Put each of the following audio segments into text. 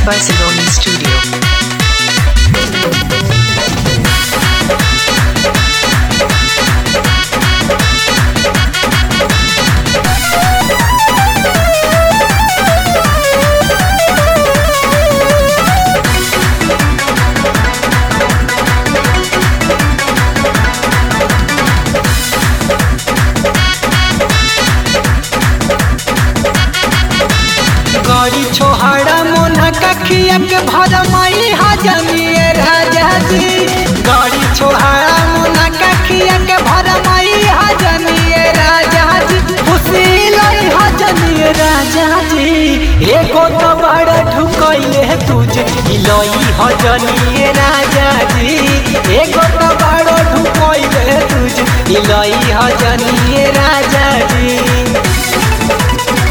Barcelona Studio. Gauri छोहाड़ा मोना कखिया के भरमाई हजमिए राजा जी गौरी छोहाड़ा मोना कखिया के भरमाई हजमिए राजा जी खुशी लई हजमिए राजा जी एगो तो बड़ा ढुकइले तुझे लई हजमिए राजा जी एगो तो बड़ा ढुकइले तुझे लई हजमिए राजा जी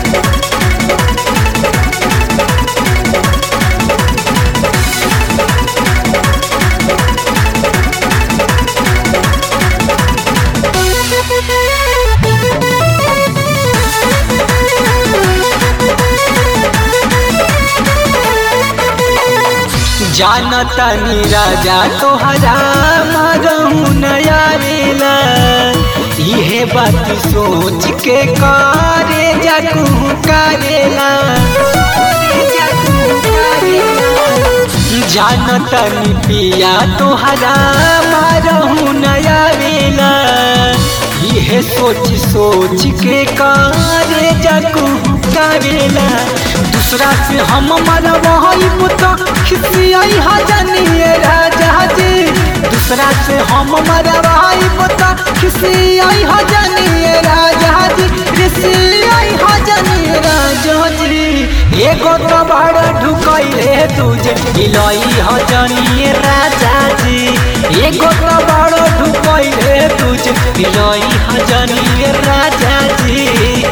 जानता नी राजा तोहरा मरहू नया रेला इहे बात सोच के करे जाकू करेला जानता नी पिया तोहरा मरहू नया रेला इहे सोच सोच के करे जाकू करेला दूसरा से हम मरवाई तो खिसियाई हजनिए राजा जी दूसरा से हम मरवाई तो खिसियाई हजनिए राजा जी खिसियाई हजनिए राजा जी एगो तो बड़ा ढुकइले तुझे इलई हजनिए राजा जी एगो तो बड़ा ढुकइले तुझे इलई हजनिए राजा जी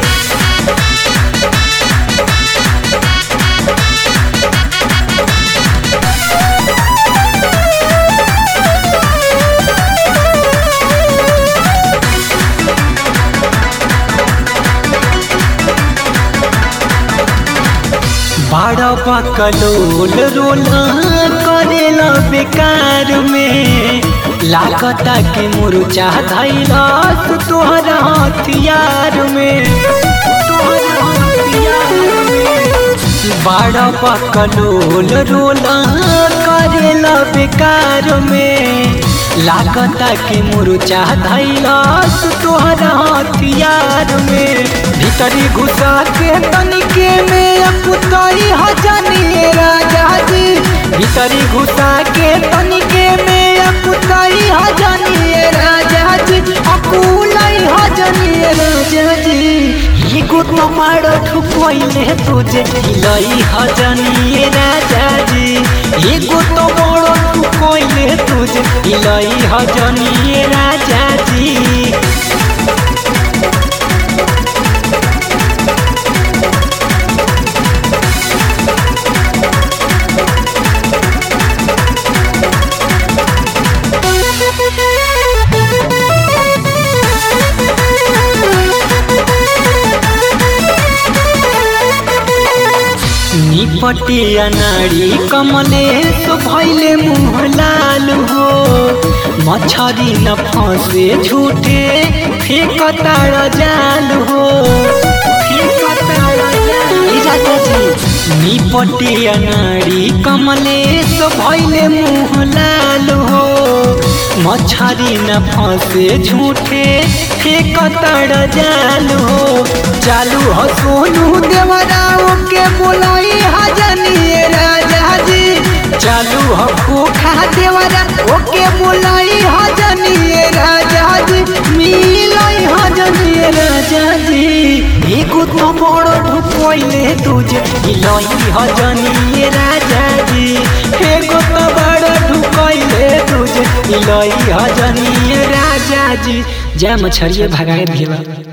बड़ा बकलोल रोला करेला बेकार में लागता के मुरझा धैला तोहरा हथियार में तोहरा हथियार में बड़ा बकलोल रोला करेला बेकार में लागता के मुरझा धैला तोहरा हथियार में भीतरी घुसा के तनिके में अपुतई हजनिए राजा जी भीतरी घुसा के तनिके में अपुतई हजनिए राजा जी अकुलई हजनिए राजा जी एगो तो मारो ठुकइले तुझे लई हजनिए राजा जी एगो तो बड़ो ठुकइले तुझे लई हजनिए राजा जी निपटिया नारी कमले तो भैले मुँह लाल हो मछरी न फंसे झूठे फेंक तार जाल हो निपटिया नारी कमले तो भैले मुँह लाल हो मछरी न फंसे झूठे फेंक तार जाल हो चालू हो सोनू देवराव के बोलाई हजनिए राजा जी चालू हो खोखा देवरा ओके बोलाई हजनिए राजा जी मिलाई हजनिए राजा जी एगो तो बड़ो ढुकइले तुझे मिलाई हजनिए राजा जी एगो तो बड़ो ढुकइले तुझे मिलाई हजनिए राजा जी जय मछरिए भगाए भेला